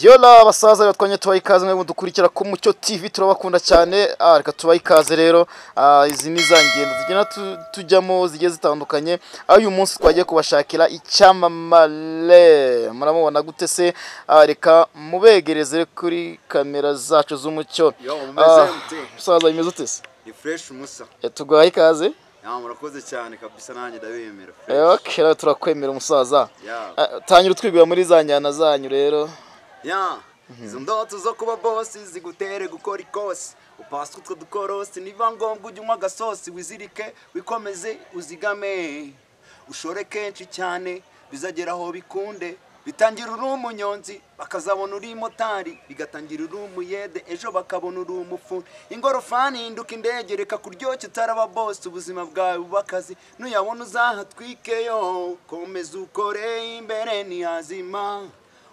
Yora basaza rero twanye tubaha ikaze mwe mudukurikira ku Mucyo TV turabakunda cyane ah, reka tubaha ikaze rero ah, izi ni za ngendo zigenda tu- tujyamo zigiye zitandukanye aho uyu munsi twagiye kubashakira icyamamare muramubona gute se Ah, reka mubegereze kuri kamera zacu z'umucyo Yo, mumeze Ah, mute. musaza bimeze ute se Ni fresh musa. Eh, tuguhaye ikaze Ya murakoze cyane kabisa nanjye ndabemera. Eh, okay, rero turakwemera umusaza Ya. Ah, tangira utwigwira muri za njyana zanyu rero Ya. Izo ndoto zo kuba boss zigutere gukora ikosi. Upaswe utwo dukorosi niba ngombwa ujye unywa agasosi wizirike wikomeze uzigame. Ushore kenshi cyane bizagera aho bikunde. Bitangira uri umunyonzi bakazabona uri motari bigatangira uri umuyede ejo bakabona uri umufuni ingorofani induka indege reka kuryoshya utaraba bosi ubuzima bwawe bube akazi nuyabona uzahatwike yo komeza ukore imbere ntiyazima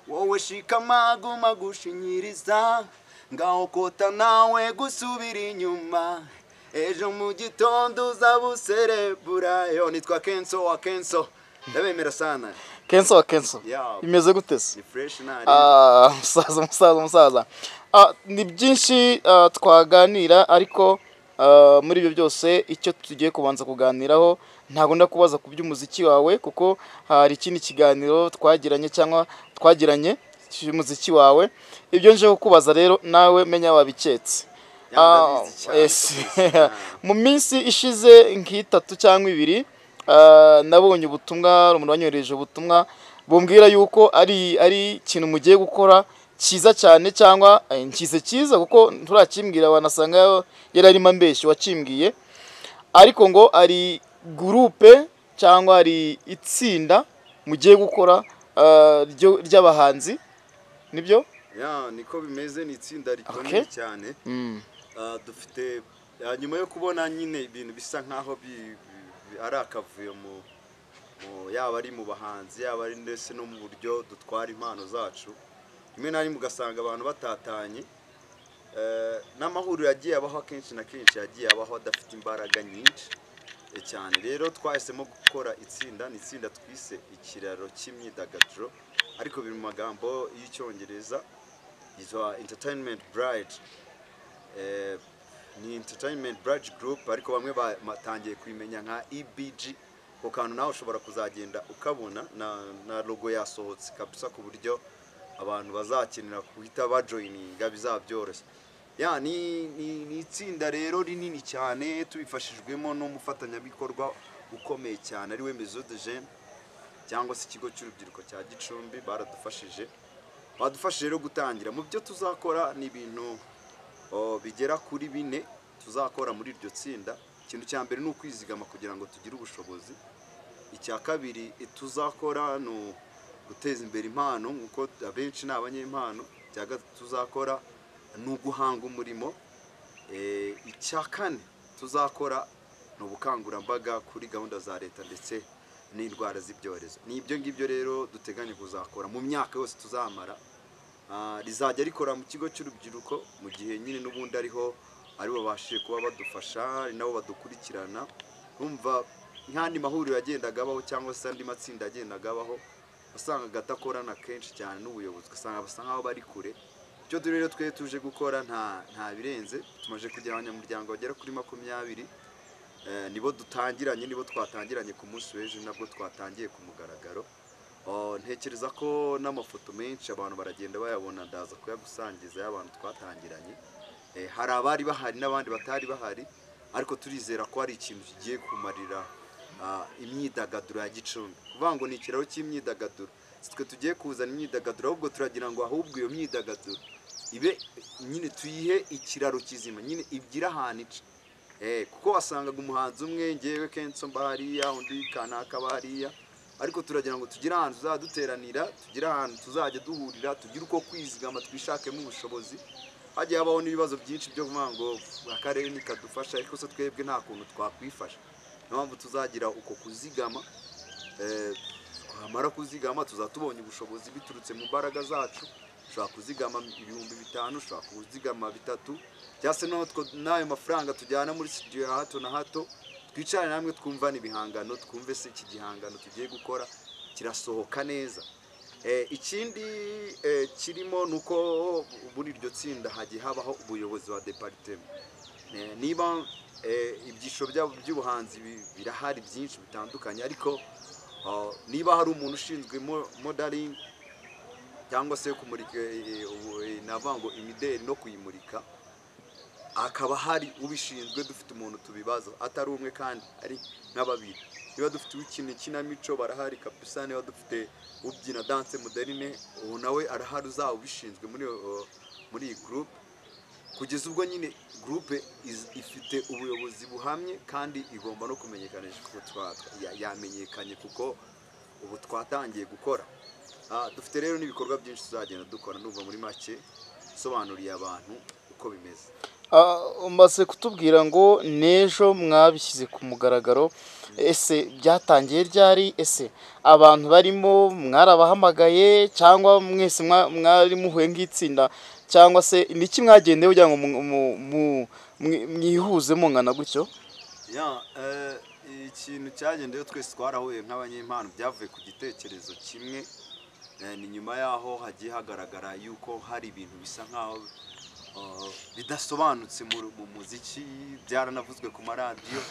wowe shikama guma gushinyiriza ngaho kota nawe gusubira inyuma ejo mu gitondo uzaba userebura yo nitwa kenso wa kenso ndabemera sana kenso wa kenso Yeah. bimeze gute se ni fresh nari Ah, umusaza umusaza umusaza Ah, ni byinshi ah, twaganira ariko ah, muri ibyo byose icyo tugiye kubanza kuganiraho ntabwo nda kubaza ku by'umuziki wawe kuko hari ikindi kiganiro twagiranye cyangwa twagiranye cy'umuziki wawe ibyo nje kukubaza rero nawe menya wabiketse Ya, ndabizi Ah, cyane yes. rwose. mu minsi ishize nk'itatu cyangwa ibiri ah, nabonye ubutumwa umuntu wanyohereje ubutumwa bumbwira yuko ari ari ikintu mugiye gukora cyiza cyane cyangwa eh, nkize cyiza kuko nturakimbwira wanasanga yari arimo ambeshyi wakimbwiye ariko ngo ari gurupe cyangwa ari itsinda mugiye gukora ah, ryo- ry'abahanzi nibyo ya niko bimeze ni itsinda Okay. rikomeye cyane Mm. Ah, dufite ah, nyuma yo kubona nyine ibintu bisa nkaho bi- bi- ari akavuyo mu mu- yaba ari mu bahanzi yaba ari ndetse no mu buryo dutwara impano zacu rimwe na rimwe ugasanga abantu batatanye Eh, n'amahuriro yagiye abaho akenshi na kenshi yagiye abaho adafite imbaraga nyinshi eh, cyane rero twahisemo gukora itsinda ni itsinda twise ikiraro cy'imyidagaduro ariko biri mu magambo y'icyongereza yitwa entertainment bride Eh, ni entertainment bride group ariko bamwe batangiye kuyimenya nka ebg ku kantu nawe ushobora kuzagenda ukabona na, na logo yasohotse kabisa ku buryo abantu bazakenera guhita bajoyininga bizabyoroshye ya ni, ni, ni itsinda rero rinini cyane tubifashijwemo n'umufatanyabikorwa ukomeye cyane ariwe Maison de Jeunes cyangwa se ikigo cy'urubyiruko cya gicumbi baradufashije badufashije rero gutangira mu byo tuzakora ni ibintu o, bigera kuri bine tuzakora muri iryo tsinda ikintu cya mbere ni ukwizigama kugira ngo tugire ubushobozi icya kabiri eh, tuzakora ni u- guteza imbere impano nk'uko abenshi ni abanyempano icya gatatu tuzakora ni uguhanga umurimo Eh, icya kane tuzakora ni ubukangurambaga kuri gahunda za leta ndetse n'indwara z'ibyorezo ni ibyo ngibyo rero duteganya kuzakora mu myaka yose tuzamara Ah, rizajya rikora mu kigo cy'urubyiruko mu gihe nyine n'ubundi ariho aribo babashije kuba badufasha ari nabo badukurikirana numva nk'andi mahuriro yagendaga abaho cyangwa se andi matsinda yagendaga abaho wasangaga adakorana kenshi cyane n'ubuyobozi ugasanga basa nk'aho bari kure icyo turi rero twe tuje gukora nta nta birenze tumaze kugira abanyamuryango bagera kuri makumyabiri Eh, nibo dutangiranye nibo twatangiranye ku munsi w'ejo nabwo twatangiye ku mugaragaro Oh, ntekereza ko n'amafoto menshi abantu baragenda bayabona ndaza kuyagusangiza y'abantu twatangiranye Eh, hari abari bahari n'abandi batari bahari ariko turizera ko hari ikintu kigiye kumarira ah, imyidagaduro ya gicumbi kuvuga ngo ni ikiraro cy'imyidagaduro si twe tugiye kuzana imyidagaduro ahubwo turagira ngo ahubwo iyo myidagaduro ibe nyine tuyihe ikiraro kizima nyine ibgira ahantu ica Eh, kuko wasangaga umuhanzi umwe ngewe kenso mba hariya undi kanaka aba hariya ariko turagira ngo tugire ahantu tuzaduteranira tugire ahantu tuzajya duhurira tugire uko kwizigama twishakemo ubushobozi hagiye habaho n'ibibazo byinshi byo kuvuga ngo akarere ntikadufasha ariko se twebwe nta kuntu twakwifasha niyo mpamvu tuzagira uko kuzigama Eh, twamara kuzigama tuzaba tubonye ubushobozi biturutse mu mbaraga zacu ushobora kuzigama ibihumbi bitanu ushobora kuzigama bitatu cyangwa se n'aho two- n'ayo mafaranga tujyana muri studio ya hato na hato twicare namwe twumva n'ibihangano twumve se iki gihangano tugiye gukora kirasohoka neza Eh, ikindi eh, kirimo ni uko muri iryo tsinda hagiye habaho ubuyobozi wa deparitema Eh, niba eh, ibyiciro byabo by'ubuhanzi bi- birahari byinshi bitandukanye ariko ah, niba hari umuntu ushinzwe modaringi cyangwa se kumurika eh, ubu- eh, navuga ngo imideli no kuyimurika hakaba hari ubishinzwe dufite umuntu tubibaza atari umwe kandi ari nka babiri niba dufite uw'ikina ikinamico barahari kabisa niba dufite ubyina danse moderine uwo nawe arahari uzaba ubishinzwe muri iyo- muri iyi gurupe kugeza ubwo nyine gurupe iz- ifite ubuyobozi buhamye kandi igomba no kumenyekanisha kuko twa- ya- yamenyekanye kuko ubu twatangiye gukora Ah, dufite rero n'ibikorwa byinshi tuzagenda dukora ndumva muri make nsobanuriye abantu uko bimeze Ah, umaze kutubwira ngo n'ejo mwabishyize ku mugaragaro ese byatangiye ryari ese abantu barimo mwarabahamagaye cyangwa mwese mwa- mwari muhuye nk'itsinda cyangwa se ni iki mwagendeye kugira ngo mu- mu- mu- mwi- mwihuze mungana gutyo ya eh, ikintu cyagendeyeho twese twarahuye nk'abanyempano byavuye ku gitekerezo kimwe Eh, ni nyuma yaho hagiye hagaragara yuko hari ibintu bisa nk'aho eh, bidasobanutse mu mu muziki byaranavuzwe ku maradiyo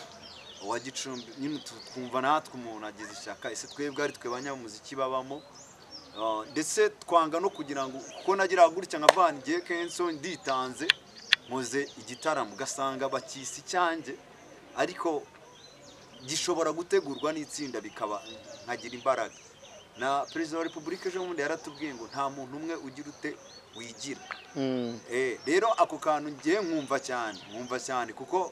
uwa gicumbi nyine tu- twumva natwe umuntu agize ishyaka ese twebwe ari twe banyamuziki babamo Eh, ndetse twanga no kugira ngo kuko nagira gutya nka van igihe kenso nditanze nkoze igitaramo ugasanga bakisi icyanjye ariko gishobora gutegurwa n'itsinda bikaba nkagira imbaraga na perezida wa repubulika ejo bundi yaratubwiye ngo nta muntu umwe ugira ute wigira Mm, Eh, rero ako kantu ngiye nkumva cyane nkumva cyane kuko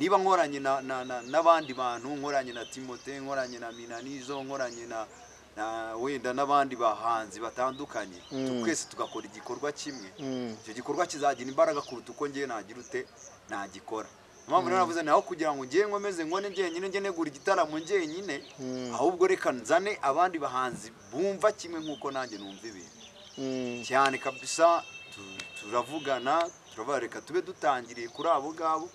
niba nkoranye na- na- na- n'abandi bantu nkoranye na timote nkoranye na minanizo nkoranye na na wenda n'abandi bahanzi batandukanye Mm. twese tugakora igikorwa kimwe mm, icyo gikorwa kizagira imbaraga kuruta uko ngiye nagira ute nagikora Niyo mpamvu rero navuze naho kugira ngo ngiye nkomeze ngone njyenyine njye negura igitaramo njyenyine Mm. ahubwo reka nzane abandi bahanzi bumva kimwe nk'uko nanjye numva ibintu mm. cyane kabisa tu- turavugana turavuga reka tube dutangiriye kuri abo ngabo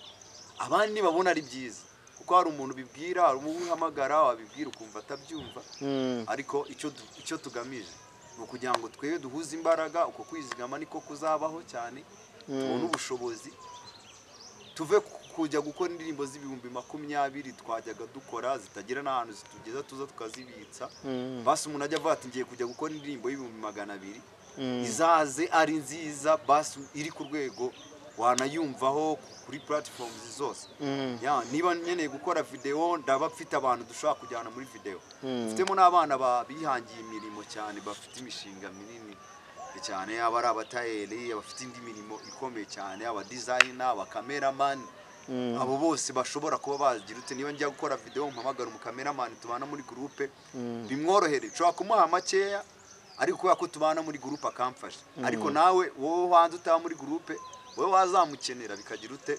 abandi babona ari byiza kuko hari umuntu ubibwira hari umuntu uhamagara wabibwira ukumva atabyumva mm. ariko icyo du- icyo tugamije ni ukugira ngo twebwe duhuze imbaraga uko kwizigama niko kuzabaho cyane tubone ubushobozi tuve ku- kujya gukora indirimbo z'ibihumbi makumyabiri twajyaga dukora zitagira n'ahantu zitugeza tuza tukazibitsa Mm. basi umuntu ajya avuga ati ngiye kujya gukora indirimbo y'ibihumbi magana abiri Mm. izaze ari nziza basi iri ku rwego wanayumvaho kuri platforms zose Mm. ya niba nkeneye gukora videwo ndaba mfite abantu dushobora kujyana muri videwo Mm. mfitemo n'abana ba- bihangiye imirimo cyane bafite imishinga minini cyane yaba ari abatayeri abafite indi mirimo ikomeye cyane aba dizayina abakameramani abo bose bashobora kuba bagira ute niba njya gukora videwo mpamagara umukameramani tubana muri gurupe bimworohere nshobora kumuha makeya ariko kubera ko tubana muri gurupe akamfasha ariko nawe wowe wanze utaba muri gurupe wowe wazamukenera bikagira ute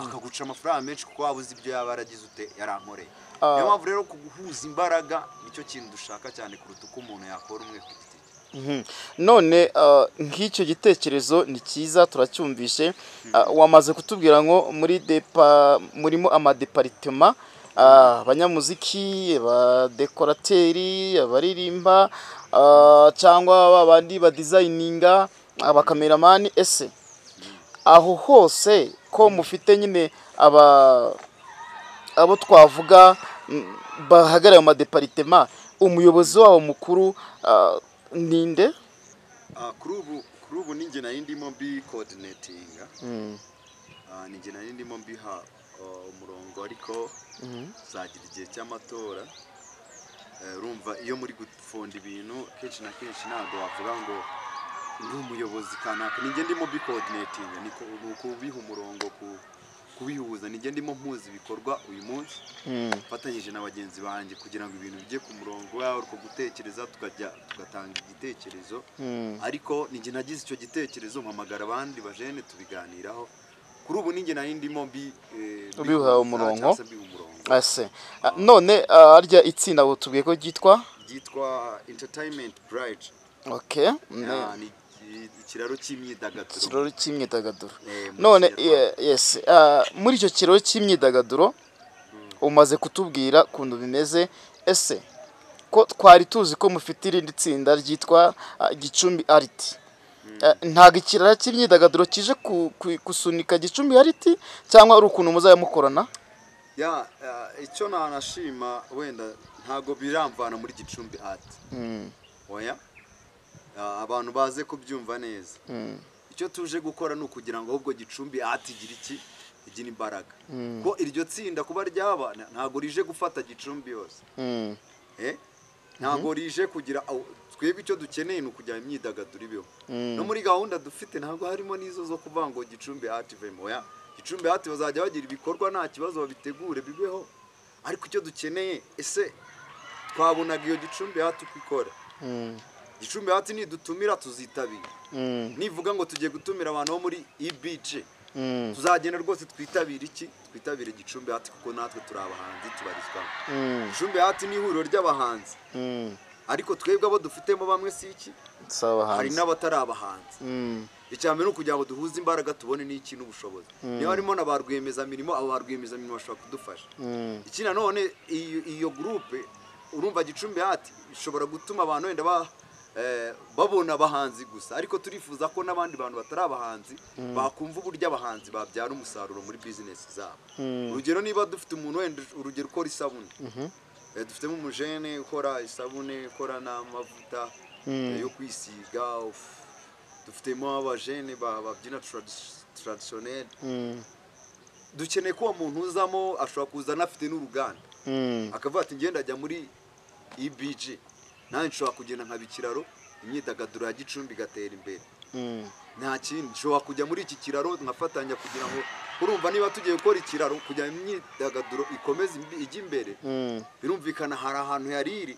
akaguca amafaranga menshi kuko waba uzi ibyo yaba yaragize ute yarankoreye Ah. niyo mpamvu rero guhuza imbaraga nicyo kintu dushaka cyane kuruta uko umuntu yakora umwe ku giti cye Mhm. none ah, nk'icyo gitekerezo ni cyiza turacyumvishe Ah, wamaze kutubwira ngo muri depa murimo amadeparitema ah, abanyamuziki abadekorateri abaririmba ah, cyangwa ba bandi badizayininga abakameramani ese aho hose ko mufite nyine aba abo twavuga mm, bahagarariye mu madeparitema umuyobozi wabo mukuru ah, ni nde Ah, kuri ubu kuri ubu ninjye nari ndimo bikodinetinga Mm, Ah, ni njye nari ndimo mbiha ah, umurongo ariko mhm, tuzagira igihe cy'amatora Eh, urumva iyo muri gufunda ibintu kenshi na kenshi ntabwo wavuga ngo uri umuyobozi kanaka ninjye ndimo bikodinetinga ni ko- ni ukubiha umurongo ku- kubihuza ninjye ndimo mpuza ibikorwa uyu munsi mm, mfatanyije na bagenzi banjye kugira ngo ibintu bijye ku murongo yaba ari uko gutekereza tukajya tugatanga igitekerezo mm, ariko ninjye nagize icyo gitekerezo mpamagara abandi bajene tubiganiraho kuri ubu ninjye nari ndimo mbi eh, Ubihaye mbihuriza umurongo. cyangwa se mbiha umurongo ase Ah, none ah, harya itsinda abo tubwiye ko ryitwa ryitwa entertainment bride okay mm, Ah, ni i- ikiraro cy'imyidagaduro ikirori cy'imyidagaduro eh, mu none Kinyarwanda. ye- yes ah, muri icyo kirori cy'imyidagaduro umaze kutubwira ukuntu bimeze ese ko twari tuzi ko mufite irindi tsinda ryitwa ah, gicumbi ariti Eh, ntabwo ikirara cy'imyidagaduro kije ku- ku- gusunika gicumbi ariti cyangwa ari ukuntu muzajya mukorana ya eh, icyo nanashima wenda ntabwo biramvana muri gicumbi ati oya Ah, abantu baze kubyumva neza icyo tuje gukora ni ukugira ngo ahubwo gicumbi ati igira iki igire imbaraga ko iryo tsinda kuba ryaba na- ntabwo rije gufata gicumbi yose Mm. Eh? ntabwo rije kugira aho- twebwe icyo dukeneye ni ukugira imyidagaduro ibeho no muri gahunda dufite ntabwo harimo n'izo zo kuvuga ngo gicumbi hati vemo ya gicumbi hati bazajya bagira ibikorwa nta kibazo babitegure bibeho ariko icyo dukeneye ese twabonaga iyo gicumbi hati uko ikora Mm. gicumbi hati nidutumira tuzitabira Mm. nivuga ngo tugiye gutumira abantu bo muri ibc Mm. tuzagenda rwose twitabire iki twitabire gicumbi hati kuko natwe turi abahanzi tubarizwamo Mm. gicumbi hati ni ihuriro ry'abahanzi Mm. ariko twebwe abo dufitemo bamwe si iki Si abahanzi. hari n'abatari abahanzi Mm. icyambere ni ukugira ngo duhuze imbaraga tubone n'iki n'ubushobozi niba harimo na ba rwiyemezamirimo abo ba rwiyemezamirimo bashobora kudufasha Mm. iki nanone iyo, iyo gurupe urumva gicumbi hati ishobora gutuma abantu wenda ba, eh, babona abahanzi gusa ariko turifuza ko n'abandi bantu batari abahanzi bakumva uburyo abahanzi babyara umusaruro muri bizinesi zabo urugero niba dufite umuntu wenda urugero ukora isabune Eh, dufitemo umujene ukora isabune ukora n'amavuta eh, yo kwisiga uf. dufitemo abajene ba- babyina tradisiyoneri Mm. dukeneye ko uwo muntu uzamo ashobora kuza anafite n'uruganda Mm. akavuga ati ngenda ajya muri ibg nanjye nshobora kugenda nkaba ikiraro imyidagaduro ya gicumbi igatera imbere Mm. nta kindi nshobora kujya muri iki kiraro nkafatanya kugira ngo urumva niba tugiye gukora ikiraro kugira ngo imyidagaduro ikomeze imbi- ijye imbere Mm. birumvikana hari ahantu yari iri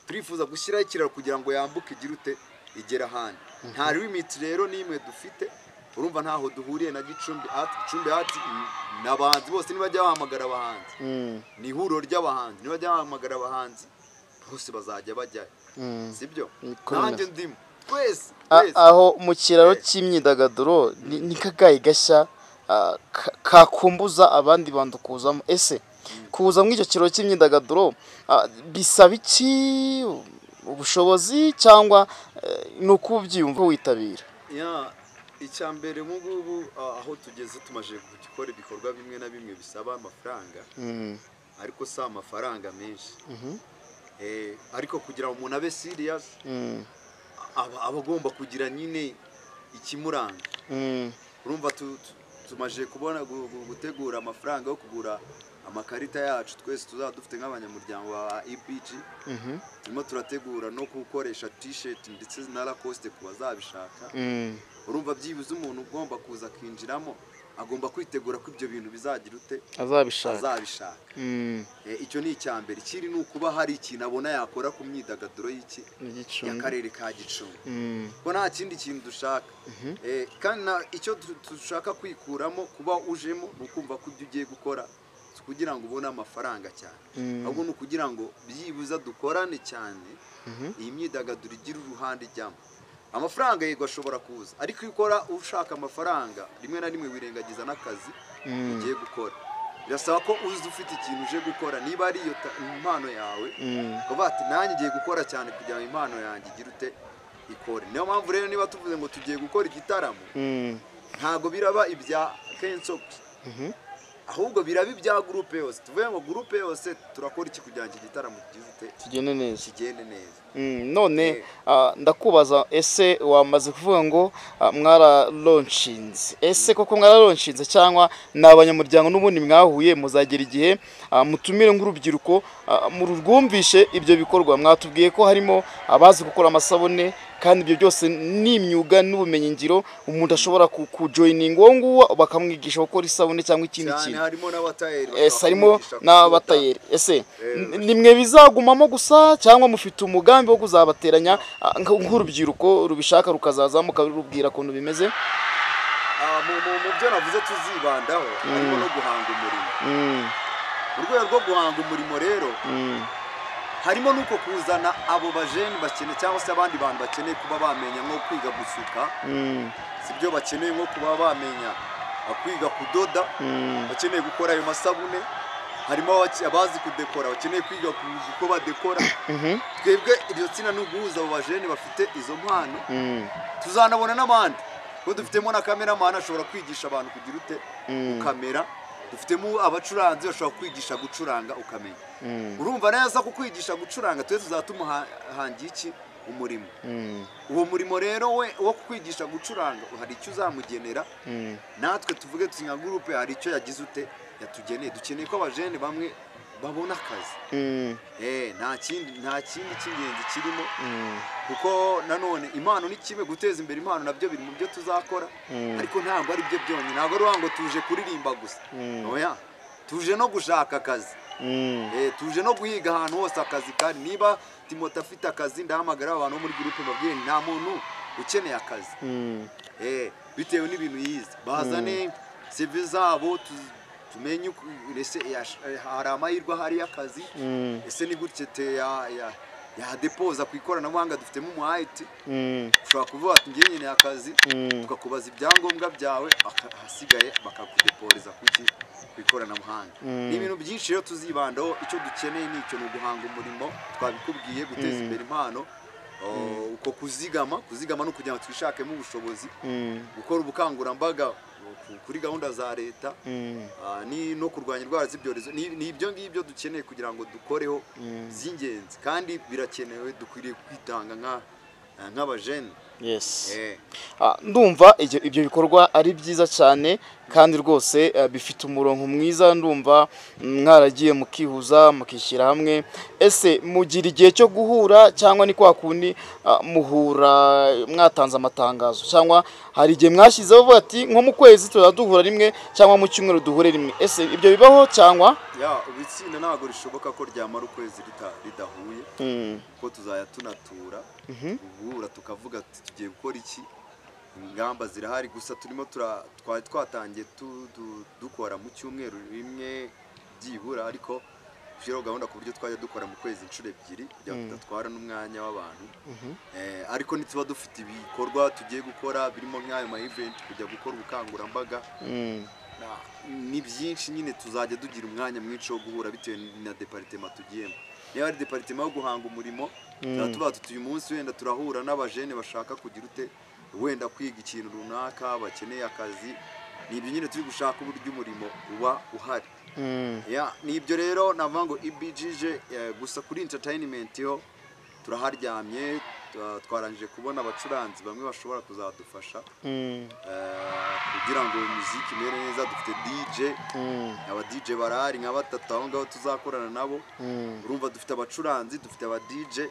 turifuza gushyiraho ikiraro kugira ngo yambuke igire ute igera ahandi nta limiti rero n'imwe dufite urumva ntaho duhuriye na gicumbi ati gicumbi ati ni abahanzi bose nibajya bahamagara abahanzi Mm. ni ihuriro ry'abahanzi nibajya bahamagara abahanzi bose bazajya bajyayo Mm. sibyo Niko bimeze. nanjye ndimo twese A- twese aho mu kiraro Eh. cy'imyidagaduro ni ni kagaye gashya ah, ka- kakumbuza abandi bantu kuzamo ese kuza muri icyo kiraro cy'imyidagaduro ah, bisaba iki ubushobozi cyangwa eh, ni ukubyiyumva witabira ya icya mbere ubu ngubu ah, aho tugeze tumaze gukora ibikorwa bimwe na bimwe bisaba amafaranga Mm. ariko si amafaranga menshi Mhm. Eh, ariko kugira ngo umuntu abe siriyasi Mm. aba aba agomba kugira nyine ikimuranga Mm. urumva tu- tu- tumaze kubona gu- gu- gutegura amafaranga yo kugura amakarita yacu twese tuzaba dufite nk'abanyamuryango ba EPG Mhm. turimo turategura no gukoresha tisheti ndetse na rakosite ku bazabishaka Mm. urumva byibuze umuntu ugomba kuza akinjiramo agomba kwitegura ko ibyo bintu bizagira ute azabishaka azabishaka Mm. Eh, icyo ni icya mbere ikindi ni ukuba hari ikintu abona yakora ku myidagaduro y'iki igicumbi y'akarere ka gicumbi Mm. kuko nta kindi kintu dushaka Eh, kandi na- icyo du- dushaka kwikuramo kuba ujemo ni ukumva ko ibyo ugiye gukora si kugira ngo ubone amafaranga cyane Mm. ahubwo ni ukugira ngo byibuza dukorane cyane Mhm. iyi myidagaduro igira uruhande ijyamo amafaranga yego ashobora kuza ariko iyo ukora ushaka amafaranga rimwe na rimwe wirengagiza n'akazi Mm. ugiye gukora birasaba ko uzi ufite ikintu uje gukora niba ari iyo ta- impano yawe Mm. ukavuga ati nanjye ngiye gukora cyane kugira ngo impano yanjye igire ute ikore niyo mpamvu rero niba tuvuze ngo tugiye gukora igitaramo Mm. ntabwo biraba ibya kensoki Mhm. ahubwo biraba ibya gurupe yose tuvuge ngo gurupe yose turakora iki kugira ngo iki gitaramo gifite tugende neza kigende neza Mm, none Eh. ah, ndakubaza ese wamaze kuvuga ngo ah, mwararoncinze ese koko mwararoncinze cyangwa ni abanyamuryango n'ubundi mwahuye muzagera igihe ah, mutumire nk'urubyiruko ah, mururwumvishe ibyo bikorwa mwatubwiye ko harimo abazi gukora amasabune kandi ibyo byose ni imyuga n'ubumenyingiro umuntu ashobora ku- kujoyininga uwo nguwo bakamwigisha gukora isabune cyangwa ikindi cyane kintu harimo n'abatayeri ese harimo n'abatayeri ese Eh, n- nimwe bizagumamo gusa cyangwa mufite umugambi wo kuzabateranya ah, nk- nk'urubyiruko rubishaka rukazaza mukarubwira ukuntu bimeze Ah, mu- mu mu byo navuze tuzibandaho harimo no guhanga umurimo Mm, mu rwego rwo guhanga umurimo rero mm, harimo n'uko kuzana abo bajeni bakeneye cyangwa se abandi bantu bakeneye kuba bamenya nko kwiga gusuka mm, sibyo bakeneye nko kuba bamenya ah, kwiga kudoda mm, bakeneye gukora ayo masabune harimo abaki- abazi kudekora bakeneye kwiga ku- uko badekora twebwe iryo tsinda ni uguhuza abo bajene bafite izo mpano Mm. tuzanabona n'abandi kuko dufitemo na kameramani ashobora kwigisha abantu kugira ute Mm. ukamera dufitemo abacuranzi bashobora kwigisha gucuranga ukamenya Mm. urumva neza ko kwigisha gucuranga twe tuzaba tumuhangiye iki umurimo Mm. uwo murimo rero we wo kwigisha gucuranga hari icyo uzamugenera Mm. natwe tuvuge tuzi nka gurupe hari icyo yagize ute yatugeneye dukeneye ko abajene bamwe babona akazi Mm. Eh, nta kindi nta kindi cy'ingenzi kirimo Mm. kuko nanone impano ni kimwe guteza imbere impano nabyo biri mu byo tuzakora Mm. ariko ntabwo ari byo byonyine ntabwo ari ngo tuje kuririmba gusa Mm. oya tuje no gushaka akazi Mm. Eh, tuje no guhiga ahantu hose akazi kandi niba timote afite akazi ndahamagara abantu bo muri gurupe mbabwire nti nta muntu ukeneye akazi Mm. Eh, bitewe n'ibintu yize bazane sevi zabo tu- tumenye uko- ese yash- eh, hari amahirwe ahari y'akazi Mm. ese ni gutya te ya- ya- yadepoza ku ikoranabuhanga dufitemo umu ayiti Mm. ushobora kuvuga ati ngiye nkeneye akazi Mm. tukakubaza ibyangombwa byawe aka- ahasigaye bakakudeporeza ku iki ku ikoranabuhanga Mm. ni ibintu byinshi rero tuzibandaho icyo dukeneye ni icyo ni uguhanga umurimo twabikubwiye guteza imbere impano o, uko kuzigama kuzigama ni ukugira ngo twishakemo ubushobozi Mm. gukora ubukangurambaga ku- kuri gahunda za leta Mm. ah, ni no kurwanya indwara z'ibyorezo ni ni ibyo ngibyo dukeneye kugira ngo dukoreho by'ingenzi kandi birakenewe dukwiriye kwitanga nka nk'abajene Yes. Eh. Ah, ndumva ibyo ibyo bikorwa ari byiza cyane kandi rwose eh, bifite umurongo mwiza ndumva mm, mwaragiye mukihuza mukishyira hamwe ese mugira igihe cyo guhura cyangwa ni kwa kundi ah, muhura mwatanze amatangazo cyangwa hari igihe mwashyizeho vuba ati nko mu kwezi tuzajya duhura rimwe cyangwa mu cyumweru duhure rimwe ese ibyo bibaho cyangwa ya itsinda ntabwo rishoboka ko ryamara ukwezi rita- ridahuye Mm, kuko tuzajya tunatura guhura tukavuga ati tugiye gukora iki ingamba zirahari gusa turimo tura- twari twatangiye tu- du- dukora mu cyumweru rimwe byibura ariko dushyiraho gahunda ku buryo twajya dukora mu kwezi inshuro ebyiri kugira ngo tudatwara n'umwanya w'abantu Eh, ariko ntituba dufite ibikorwa tugiye gukora birimo nk'ayo ma event kujya gukora ubukangurambaga mm, Na- ni byinshi nyine tuzajya tugira umwanya mwinshi wo guhura bitewe na deparitema tugiyemo niba ari deparitema yo guhanga umurimo tuba tuba tuti uyu munsi wenda turahura n'abajene bashaka kugira ute wenda kwiga ikintu runaka bakeneye akazi ni ibyo nyine turi gushaka uburyo umurimo uba uhari mm, ya ni ibyo rero navuga ngo ibijije gusa kuri entertainment yo turaharyamye twa- twarangije kubona abacuranzi bamwe bashobora kuzadufasha mm, eh, kugira ngo muziki imere neza dufite DJ mm, aba DJ barahari nka batatu aho ngaho tuzakorana nabo mm, urumva dufite abacuranzi dufite aba DJ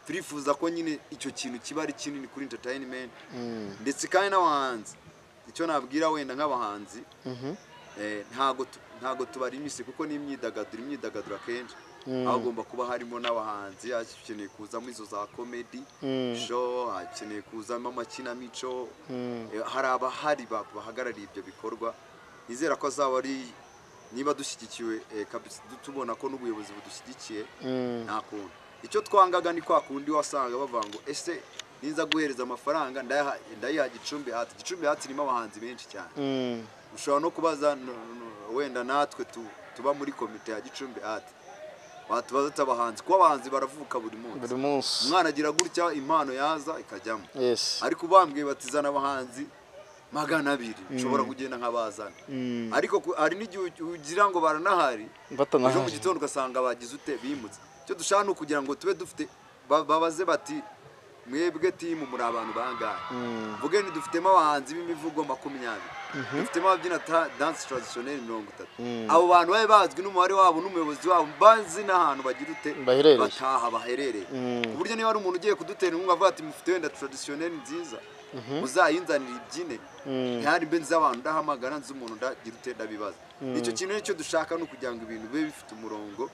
turifuza ko nyine icyo kintu kiba ari kinini kuri entertainment mm, ndetse kandi n'abahanzi icyo nabwira wenda nk'abahanzi mhm, eh, ntago tu- ntago tubarimise kuko ni imyidagaduro imyidagaduro akenshi Mm. aho agomba kuba harimo n'abahanzi hakeneye kuzamo izo za komedi Mm. show hakeneye kuzamo amakinamico mm. Eh, hari abahari ba- bahagarariye ibyo bikorwa nizera ko azaba ari niba dushyigikiwe eh, kabisa du- tubona ko n'ubuyobozi budushyigikiye Mm. nta kuntu icyo twangaga ni kwa kundi wasanga bavuga ngo ese niza guhereza amafaranga ndayaha- ndayiha gicumbi hati gicumbi hati irimo abahanzi benshi cyane Mm. ushobora no kubaza n- n- wenda natwe tu- tuba muri komite ya gicumbi hati watubaza abahanzi kuko abahanzi baravuka buri munsi buri munsi umwana agira gutya impano yaza ikajyamo yes ariko bambwiye batizana abahanzi magana abiri nshobora kugenda nk'abazana Mm. ariko ku- hari n'igihe ugi- ugira ngo baranahari ejo mu batanahari gitondo ugasanga bagize ute bimutse icyo dushaka ni ukugira ngo tube dufite ba- babaze bati mwebwe timu muri abantu bangahe mvuge ni dufitemo abahanzi b'imivugo makumyabiri dufitemo ababyina ta- dance traditionnel mirongo itatu Mm. abo bantu babe bazwi n'umubare wabo n'umuyobozi wabo bazi n'ahantu bagira ute Baherereye. bataha baherereye Mm. ku buryo niba ari umuntu ugiye kudutera inkunga avuga ati mufite wenda traditionnel nziza muzayinzanira ibyine Mm. ntihari mbe nzi abantu ndahamagara nzi umuntu ndagira ute ndabibaza icyo kintu nicyo dushaka ni ukugira ngo ibintu bibe bifite umurongo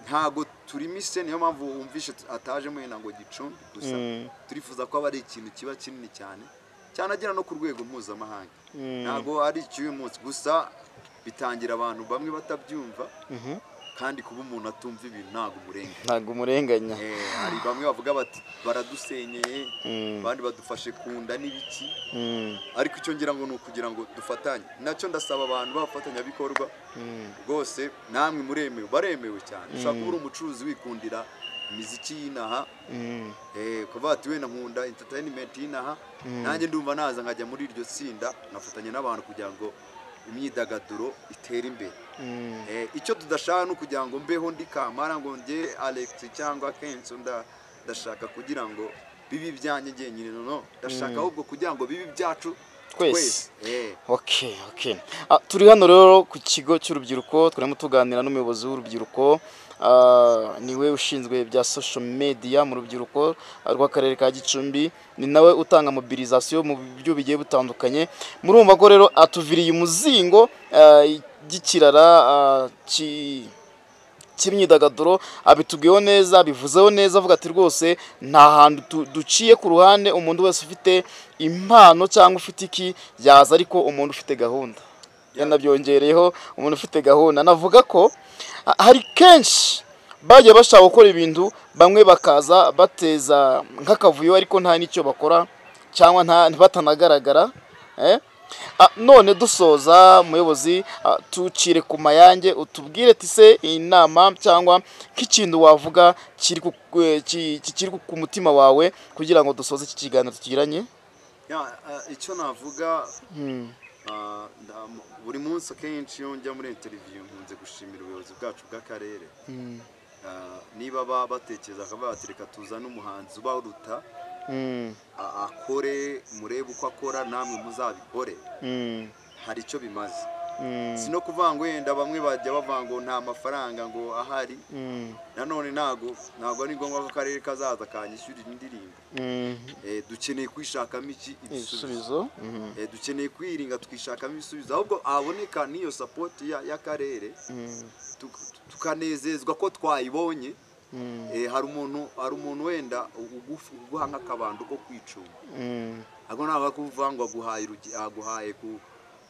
ntago turimise niyo mpamvu wumvishe tu- ataje mwenda ngo gicumbi gusa Mm. turifuza ko aba ari ikintu kiba kinini cyane cyanagera no ku rwego mpuzamahanga Mm. ntago ari icy'uyu munsi gusa bitangira abantu bamwe batabyumva kandi kuba umuntu atumva ibintu ntabwo umurenganya ntabwo umurenganya Eh, hari bamwe bavuga bati baradusenyeye abandi badufashe ku nda n'ibiki Mm, ariko icyo ngira ngo ni ukugira ngo dufatanye nacyo ndasaba abantu b'abafatanyabikorwa rwose namwe muremewe baremewe cyane ushaka kuba uri umucuruzi wikundira imiziki y'inaha mm, eh, kuvuga ati wenda nkunda entertainment y'inaha nanjye ndumva naza nkajya muri iryo tsinda nkafatanya n'abantu kugira ngo imyidagaduro itere imbere mm, Eh, icyo tudashaka ni ukugira ngo mbeho ndi kamara ngo nge Alex cyangwa Kenzo nda- ndashaka kugira ngo bibe ibyanjye ngenyine nono ndashaka ahubwo kugira ngo bibe ibyacu Twese. Eh, okay okay Ah, turi hano rero ku kigo cy'urubyiruko turimo tuganira n'umuyobozi w'urubyiruko ah, niwe ushinzwe bya social media mu rubyiruko ah, rw'akarere ka gicumbi ni nawe utanga mobilizasiyo mu buryo bigiye butandukanye murumva ko rero atuviriye umuzingo ah, igikirara ah, ki cy'imyidagaduro abitubwiyeho neza abivuzeho neza avuga ati rwose nta hantu tu- duciye ku ruhande umuntu wese ufite impano cyangwa ufite iki yaza ariko umuntu ufite gahunda yanabyongereyeho umuntu ufite gahunda navuga ko ha- hari kenshi bagiye bashaka gukora ibintu bamwe bakaza bateza nk'akavuyo ariko nta n'icyo bakora cyangwa nta batanagaragara eh? Ah, none dusoza muyobozi ah, tucire ku mayange utubwire tise inama cyangwa nk'ikintu wavuga kiri ku eh, ki- ki- kiri ku mutima wawe kugira ngo dusoze iki kiganiro tugiranye ya, ah, icyo navuga ah, nda- mu- buri munsi akenshi iyo njya muri interview nkunze gushimira ubuyobozi bwacu bw'akarere Ah, niba baba batekereza akavuga bati reka tuzane umuhanzi ubaruta Mm, a- akore murebe uko akora namwe muzabikore mm, hari icyo bimaze mm, si no kuvuga ngo wenda bamwe bajya bavuga ngo nta mafaranga ngo ahari mm, nanone ntago ntabwo ari ngombwa ko akarere kazaza kanyishyurira indirimbo mm. Eh, dukeneye kwishakamo iki ibisubizo ibisubizo Mhm, Eh, dukeneye kwiringa tukishakamo ibisubizo ahubwo haboneka n'iyo sapoti ya- y'akarere mm, tuk- tukanezezwa ko twayibonye mm, Eh, hari umuntu hari umuntu wenda ugufu- uguha nk'akabando ko kwicuma mm, ntabwo ntabwo kuvuga ngo aguhaye urugi- aguhaye ku-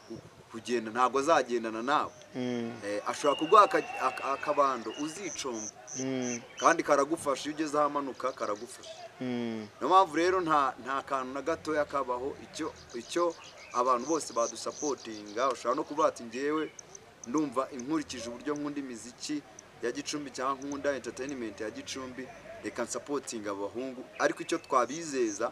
ku- kugenda ntabwo azagendana nawe mm, Eh, ashobora kuguha aka- aka- akabando uzicumba mm, kandi karagufasha iyo ugeze ahamanuka karagufasha mm. niyo mpamvu rero nta nta kantu na gatoya kabaho icyo icyo abantu bose badusapotinga ushobora no kuvuga ati ngewe ndumva inkurikije uburyo nkunda imiziki ya gicumbi cyangwa nkunda entertainment ya gicumbi reka nsapotinga abahungu ariko icyo twabizeza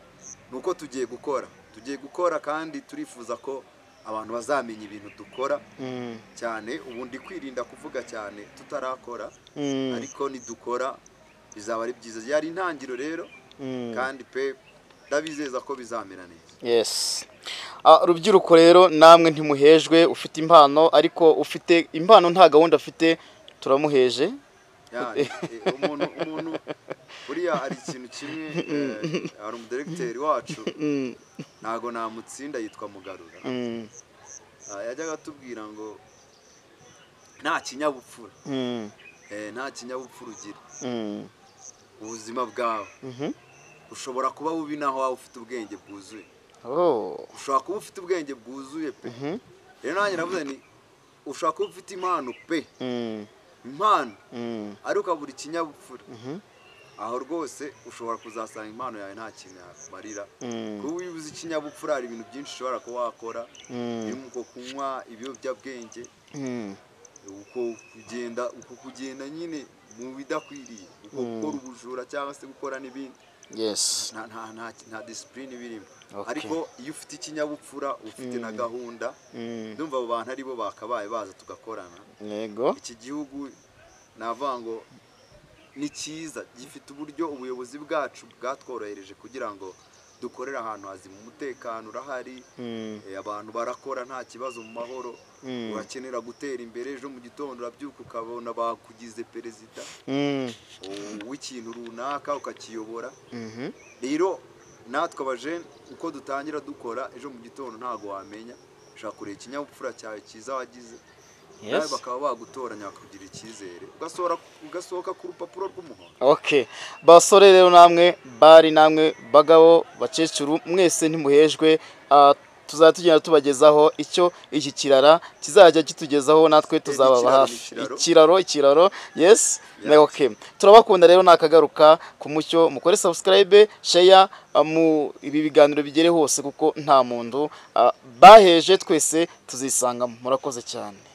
ni uko tugiye gukora tugiye gukora kandi turifuza ko abantu bazamenya ibintu dukora Mm, cyane ubu ndi kwirinda kuvuga cyane tutarakora mm, ariko nidukora bizaba ari byiza yari intangiriro rero mm. kandi pe ndabizeza ko bizamera neza yes Ah, urubyiruko rero namwe ntimuhejwe ufite impano ariko ufite impano nta gahunda afite turamuheje Ya, eh, umuntu umuntu buriya hari ikintu kimwe eh, hari umudiregiteri wacu Mm, ntago namutsinda yitwa mugarura mm, Ah, yajyaga atubwira ngo nta kinyabupfura mm, eh, nta kinyabupfura ugira mm, ubuzima bwawe mhm. ushobora kuba bubi naho waba ufite ubwenge bwuzuye Oh, ushobora kuba ufite ubwenge bwuzuye pe mhm, rero nanjye navuze ni ushobora kuba ufite impano pe mm, impano mm, ariko ukabura ikinyabupfura mhm, aho rwose ushobora kuzasanga impano yawe nta kintu yakumarira mm, kuba wibuze ikinyabupfura hari ibintu byinshi ushobora kuba wakora mm, birimo uko kunywa ibiyobyabwenge mm, uko kugenda uko kugenda nyine mu bidakwiriye uko gukora ubujura cyangwa se gukora n'ibindi yes nta nta nta nta disipurine birimo Okay. ariko iyo ufite ikinyabupfura ufite na gahunda Mm, ndumva abo bantu aribo bakabaye baza tugakorana yego iki gihugu navuga ngo ni cyiza gifite uburyo ubuyobozi bwacu bwatworohereje kugira ngo dukorere ahantu hazima umutekano urahari Mm, eh, abantu barakora nta kibazo mu mahoro Mm. urakenera gutera imbere ejo mu gitondo urabyuka ukabona bakugize perezida mm, o- w'ikintu runaka ukakiyobora mhm, rero natwe abajene uko dutangira dukora ejo mu gitondo ntabwo wamenya ushobora kureba ikinyabupfura cyawe cyiza wagize nawe yes bakaba bagutoranya bakakugira icyizere ugasohora ugasohoka ku rupapuro rw'umuhondo okay basore rero namwe bari namwe bagabo bakecuru mwese ntimuhejwe Ah, tuzajya tugenda tubagezaho icyo iki kirara kizajya kitugezaho natwe tuzababa ikiraro, hafi ni ikiraro. ikiraro ikiraro yes Yeah. na okay turabakunda rero nakagaruka ku mucyo mukore subscribe share uh, mu ibi biganiro bigere hose kuko nta muntu uh, baheje twese tuzisangamo murakoze cyane